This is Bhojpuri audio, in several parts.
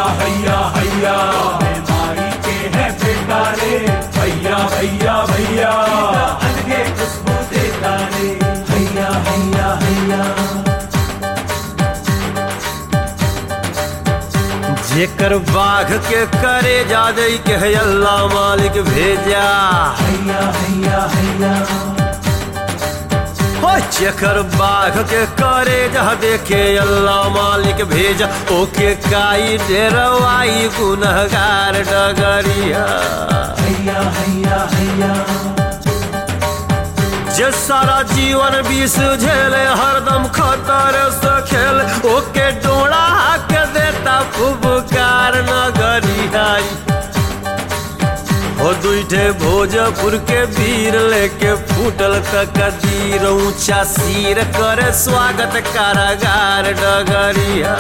हैया हैया माई के है बेटा रे भैया भैया भैया अलगे खुशबू देता रे हैया हैया हैया जेकर बाघ के करे जादे के है अल्लाह मालिक भेजा हैया हैया हैया हो जेकर बाघ के करे जा देखे अल्लाह मालिक भेजा ओके काई डेरवाई गुनहगार डगरिया हैया हैया हैया जे सारा जीवन विष झेले हरदम खतर से खेल ओके डोड़ा के देता फुबकार नगरियाई हो दुईठे भोजपुर के वीर लेके फूटल कदीर ऊंचा सिर करे स्वागत कारागार डगरिया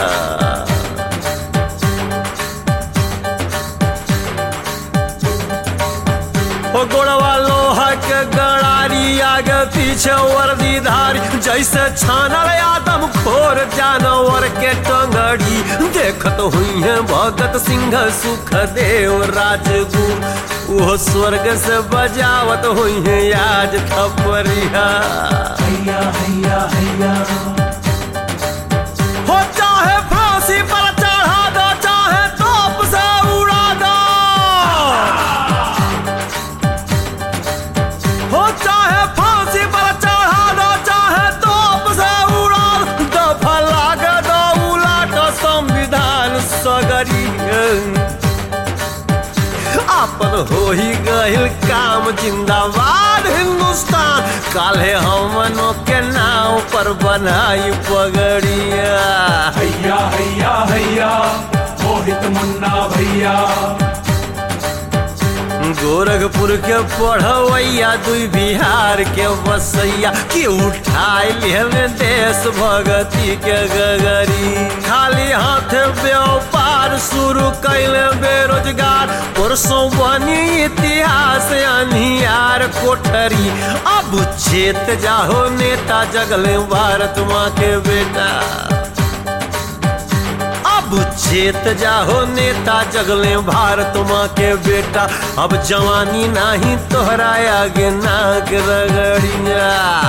ओ गोड़वा लोहा के गड़ारी आगे पीछे वर्दी धारी जैसे छानल आदम खोर जानवर के टंगड़ी देखत हुई है भगत सिंह सुख देव राजगुरु वो स्वर्ग से बजावत हुई है आज थपरिया हैया हैया हैया हो चाहे फांसी पर चढ़ा दो चाहे तोप से उड़ा दो हो चाहे फांसी पर चढ़ा दो चाहे तोप से उड़ा दो दफा लाग दो उलाट संविधान सगरी आपन हो ही गहिल काम जिंदाबाद हिंदुस्तान काले हमनों के नाव पर बनाई पगड़िया हैया हैया हैया मोहित मुन्ना भैया गोरखपुर के पढ़वैया दुई बिहार के बसैया कि उठाई लिहले देश भगती के गगरी खाली हाथ व्यापार शुरू कैले बेरोजगार परसों बनी इतिहास अनियार कोठरी अब चेत जाहो नेता जगले भारत माँ के बेटा अब चेत जाहो नेता जगले भारत माँ के बेटा अब जवानी नाही तोहरा आगे नाक रगड़िया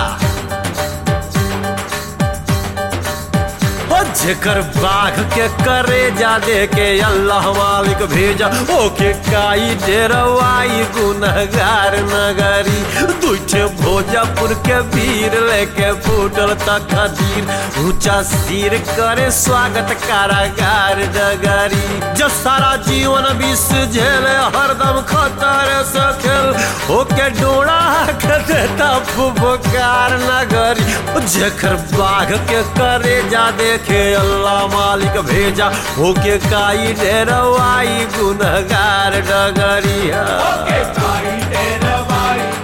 ओ जेकर बाघ के करे जा दे के अल्लाह मालिक भेजा ओके काई डेरवाई गुनहगार नगरी दूठे भोजपुर के वीर लेके फूटल तकदीर ऊंचा सिर करे स्वागत कारागार डगरी जो सारा जीवन विष झेले हरदम खतर से खेल ओके डोड़ा के देता फुफकार नगरी जेकर बाघ के करे जा देखे अल्लाह मालिक भेजा ओके काई डेरवाई गुनहगार डगरिया के काई डेरवाई